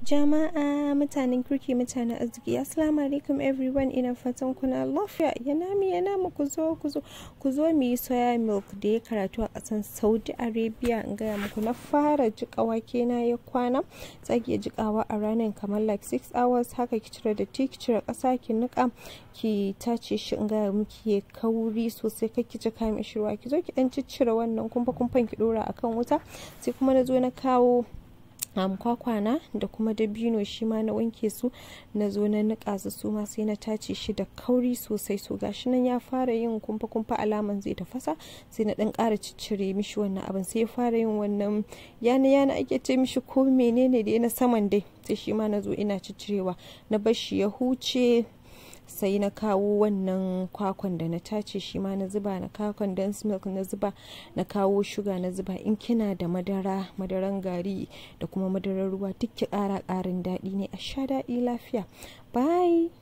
Jama'a mutanen kirki mutanen arziki assalamu alaikum everyone ina fatan kuna lafiya yana mi yana mu ku zo ku zo ku zo mu yi soya milk da ya karatu a kasan Saudi Arabia in gaya muku na fara jika wake na ya kwana tsaki jikawa a ranar kamar like 6 hours haka ki cire da ki cire kasa ki nika ki tace shi in gaya miki ya kauri sosai kai ki jika mishi ruwa ki zo ki dan ciccire wannan kumfa kumfan ki dora akan wuta sai kuma na zo na kawo um, kwakwana da kuma dabino shi ma na wanke su na zo na nika su su ma sai na tace shi da kauri sosai so gashi nan ya fara yin kumfa kumfa alaman zai tafasa sai na dan ƙara ciccire mishi wannan abin sai ya fara yin wannan yana yana ake ce mishi ko menene da na saman dai sai shi ma na zo ina ciccirewa na bar shi ya huce sai na kawo wannan kwakwan da na tace shi ma na zuba na kawo condensed milk na zuba na kawo shuga na zuba in kina da madara madaran gari da kuma madarar ruwa duk ki kara karin daɗi ne a sha daɗi lafiya bye